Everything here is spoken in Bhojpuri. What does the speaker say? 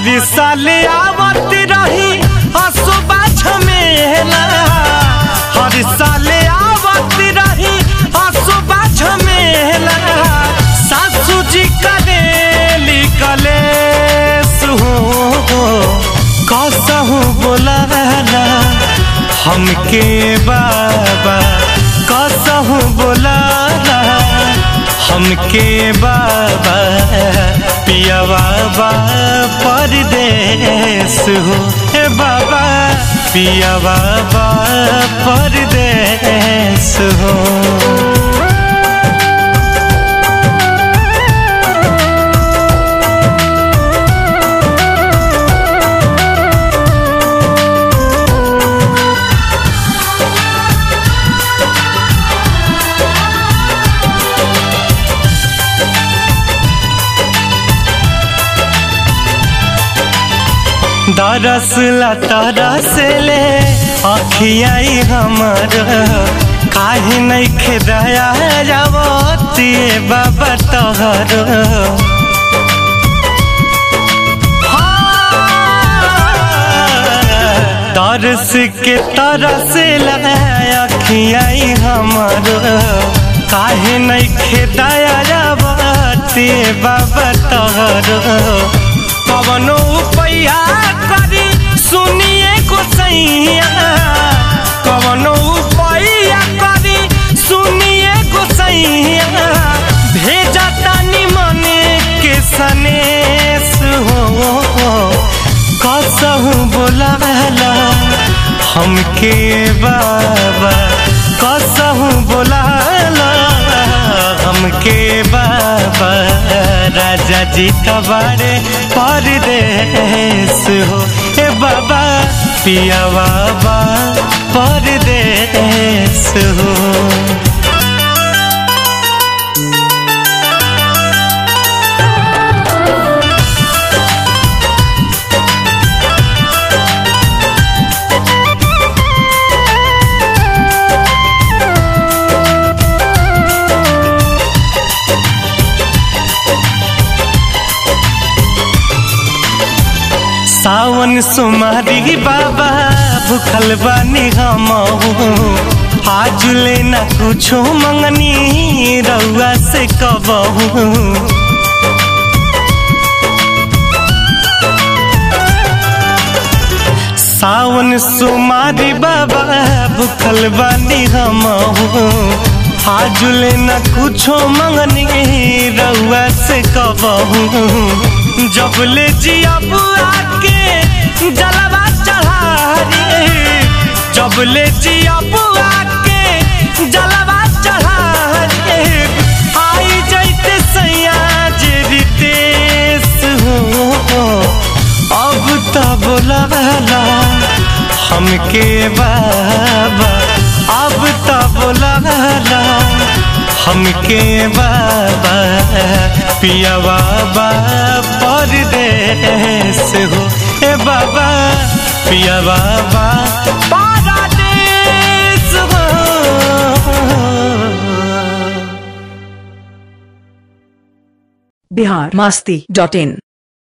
हर साल आवत रही हसुबा झमेला हर साल आवत रही हसुबा झमेला सासू जी करेली कलेस हो कसहू बोलाला हमके बाबा कसहू बोलाला हमके बाबा पिया बाबा परदेस हो हे बाबा पिया बाबा परदेस हो दरस ला तरस ले अखियाई हमर काहे नहीं खेदया जावती बाबा तहर तरस के तरस ला अखियाई हमर काहे नहीं खेदया जावती बाबा तहर कवनो पैया करी सुनिए गोसैया कवनो पैया करी सुनिए गोसैया भेजा तानी मने के सनेस हो कसहू बोलाला हमके बाबा कसहू बोलाला हमके बाबा राजा जी तबारे परदेस हो ए बाबा पिया बाबा परदेस हो सावन सुमारी बाबा भूखल बानी हम आज लेना कुछो मंगनी रउआ से कबहू सावन सुमारी बाबा भूखल बानी हम आज लेना कुछो मंगनी रउआ से कबहू जब ले जियब आके जलवा चढ़ारी जब ले जियब आके जलवा चढ़ारी आई जैते सैया जे रितेश हो अब तो बोलाला हमके बाबा अब तो बोलाला हमके बाबा पिया बाबा परदेस हो ए बाबा पिया बाबा परदेस हो बिहार मस्ती डॉट इन